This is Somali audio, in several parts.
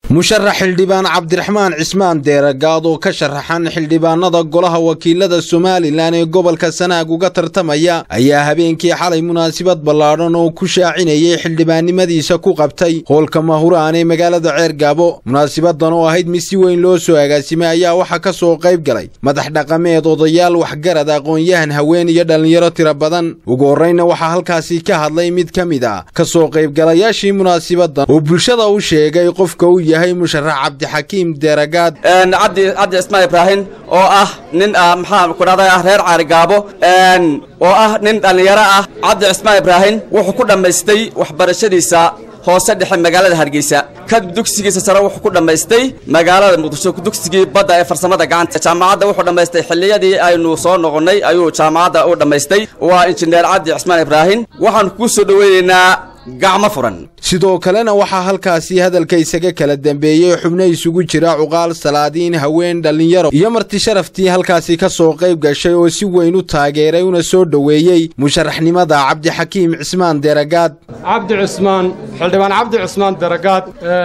musharax xildhibaan cabdiraxmaan cismaan deeragaad oo ka sharaxan xildhibaanada golaha wakiilada somalilan ee gobolka sanaag uga tartamaya ayaa habeenkii xalay munaasabad ballaadhan oo ku shaacinayay xildhibaannimadiisa ku qabtay hoolka mahuraan ee magaalada ceergaabo munaasabadan oo ahayd mid si weyn loo soo agaasimay ayaa waxaa ka soo qayb galay madax dhaqameed odayaal waxgarad aqoon-yahan haween iyo dhallinyaro tiro badan ugu horrayna waxaa halkaasi ka hadlay mid ka mid a ka soo qaybgalayaashii munaasabadan oo bulshada u sheegay qofka u yahay musharax cabdixakiim deeragaad cabdi cabdi cismaan ibraahim oo ah nin maxaa ku dhahday ah reer caarigaabo oo ah nin dhallinyaro ah cabdi cismaan ibraahim wuxuu ku dhammaystay waxbarashadiisa hoose dhexe magaalada hargeysa kadib dugsigiisa sare wuxuu ku dhammaystay magaalada muqdisho dugsigii badda ee farsamada gacanta jaamacadda wuxuu dhammaystay xilliyadii aynu soo noqonnay ayuu jaamacadda u dhammaystay waa injineer cabdi cismaan ibraahim waxaanu kuu soo dhoweynaynaa gacmo furan sidoo kalena waxaa halkaasi hadalka isaga kala dambeeyey xubno isugu jira cuqaal salaadiin haween dhallinyaro iyo marti sharaftii halkaasi ka soo qayb gashay oo si weyn u taageeray una soo dhoweeyey musharaxnimada cabdixakiim cismaan deragaad cabdi cismaan xildhibaan cabdi cismaan deragaad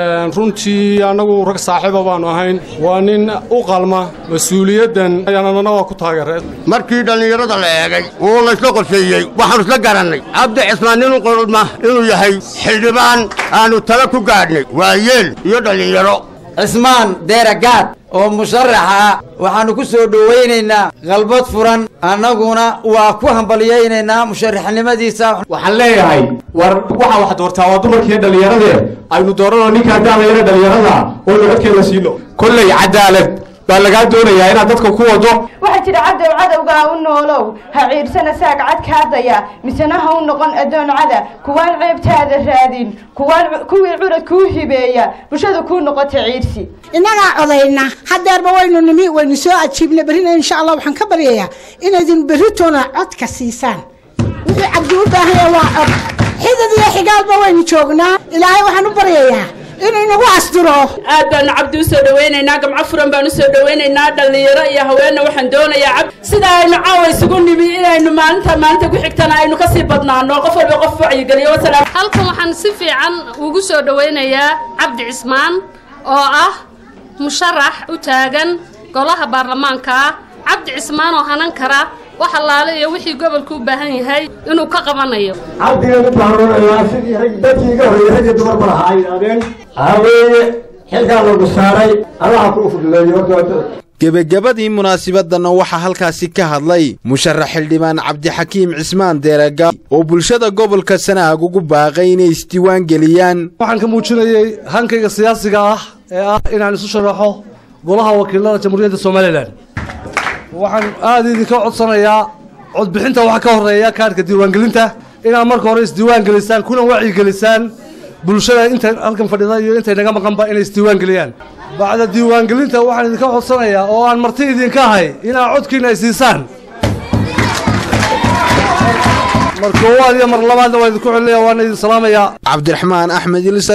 runtii annagu rag saaxiiba baannu ahayn waa nin u qalma mas-uuliyaddan ayaanana waa ku taageereen markii dhallinyarada la eegay oo laysla qorsheeyey waxaannu isla garannay cabdi cismaan nin u qolma inuu yahay xildhibaan aannu tala ku gaadhnay waa yeel iyo dhallinyaro cismaan deeragaad oo musharaxa waxaannu ku soo dhowaynaynaa qalbad furan annaguna waa ku hambalyaynaynaa musharaxnimadiisa waxaan leeyahay war waxaa wax doortaa waa dumarkiiyo dhallinyaradee aynu dooranoo ninkaa daalayana dhallinyarada oo nabadkeeda siino kolley cadaalad baa lagaa doonayaa inaad dadka ku wado waxaa jira cadow cadowgaa u noolow ha ciirsana saag cadkaadaya misena ha u noqon addoon cada kuwaan ceebtaada raadin kuwaan kuwii curad kuu hibeeya bulshada kuu noqota ciirsi innagaa codayna hadeerba waynu nimi waynu soo ajiibna berrina insha allah waxaan ka baryayaa inaydin berritoona codka siisaan wuxuu cabdi u baahanya waa cod xidad iyo xigaalba waynu joognaa ilaahay waxaan u baryayaa inuu inagu asturo aad baanu cabdi u soo dhawaynaynaa gamco furan baan u soo dhawaynaynaa dhallinyaro iyo haweenna waxaan doonayaa cabdi sida aynu caawa isugu nimi inaynu maalinta maalinta ku xigtana aynu ka sii badnaano qof walba qof wacyigeliyo wasalaam halkan waxaan si fiican ugu soo dhawaynayaa cabdi cismaan oo ah musharax u taagan golaha baarlamaanka ah cabdi cismaan oo hanan kara wax allaale iyo wixii gobolku u baahan yahay inuu ka qabanayo cabdigan u baaroonayaa sidii rag dadkii iga horreeyey ragii dumarba lahaa ay yidhahdeen haweeye xilkaa lagu saaray allaha kuu fuduleeyo gebagabadii munaasabadana waxaa halkaasi ka hadlay musharax xildhibaan cabdixakiim cismaan deeragaad oo bulshada gobolka sanaag ugu baaqay inay isdiiwaan geliyaan waxaan ka muujinayey hankayga siyaasiga ah ee ah inaan isu sharaxo golaha wakiilada jamhuuriyadda somalilan waxaan aada idinka codsanayaa codbixinta waxaa ka horreeya kaadhka diiwaangelinta inaad marka hore isdiiwaan gelisaan kuna wacyigelisaan bulshada intay halkan fadhida iyo intay naga maqanba inay isdiiwaan geliyaan bacda diiwaangelinta waxaan idinka codsanayaa oo aan marti idinka ahay inaad codkiina ay siisaan mar koowaad iyo mar labaadna waa idinku celinaya waana idin salaamayaa cabdiraxmaan axmed